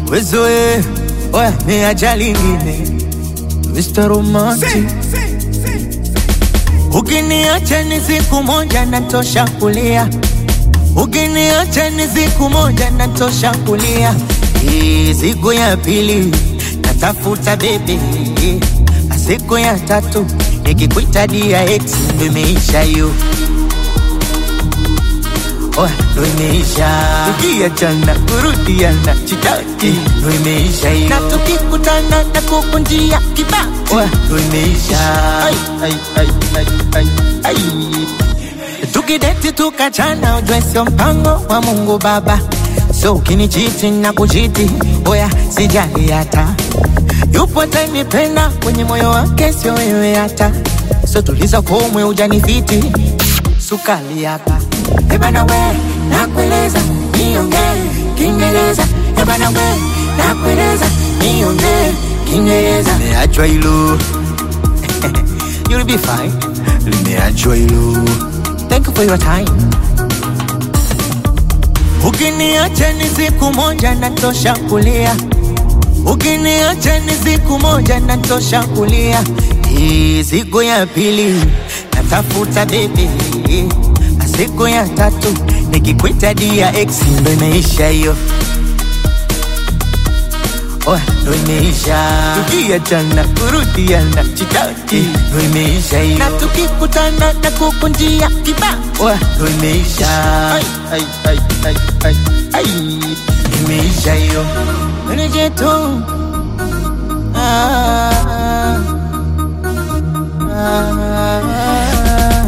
wezoe oya ni ajali ingine Mr. Romantic Ukiniacha ni siku moja natosha kulia, ukiniacha ni siku moja natosha kulia. Hii siku ya pili natafuta bebe, siku ya tatu nikikuita dia ex ndo imeisha hiyo, oya ndo imeisha. Tukiachana kurudiana chitaki ndo imeisha hiyo, na tukikutana na kukunjia kibao oya ndo imeisha. Ai, ai, ai, ai, ai, ai. Tukideti tukachana, ujue sio mpango wa Mungu Baba, so ukinichiti na kuchiti, oya sijali hata yupo atanipenda kwenye moyo wake, sio wewe hata so tuliza komwe ujanifiti sukali hapa ebana we nakueleza niongee Kiingereza ebana we nakueleza niongee Kiingereza niachwa hilo You'll be fine. Limeachwa hilo. Thank you for your time. Ukiniacha ni siku moja natosha kulia, ukiniacha ni siku moja natosha kulia. Hii siku ya pili natafuta bebe, na siku ya tatu nikikwita dia ex ndo imeisha hiyo. Oya, ndo imeisha. Tukiachana kurudiana chitaki, ndo imeisha hiyo. Na tukikutana na kukunjia kibao, oya, ndo imeisha. Ai, ai, ai, ai, ai, ai. Imeisha hiyo. Reje tu. Ah, ah, ah.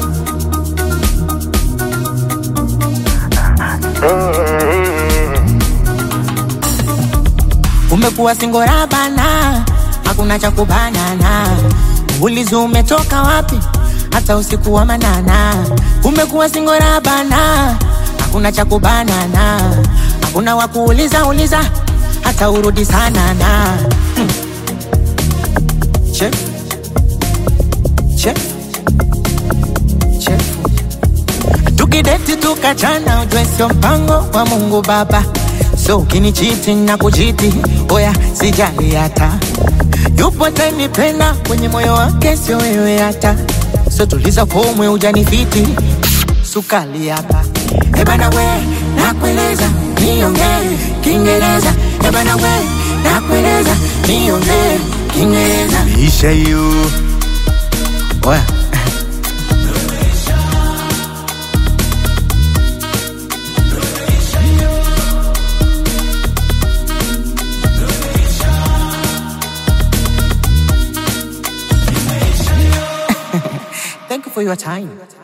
Umekuwa singora bana, hakuna cha kubanana. Ulizi umetoka wapi? Hata usiku wa manana. Umekuwa singora bana, hakuna cha kubanana. Hakuna wa kuuliza uliza, hata urudi sana na hmm. Chef. Chef. Chef. Tukideti tukachana, ujue sio mpango wa Mungu Baba. So ukinichiti na kuchiti, oya sijali hata yupo atanipenda kwenye moyo wake, sio wewe hata so tuliza komwe ujanifiti sukali hapa ebana we nakueleza niongee Kiingereza ebana we nakueleza niongee Kiingereza isha hiyo oya Thank you for your time.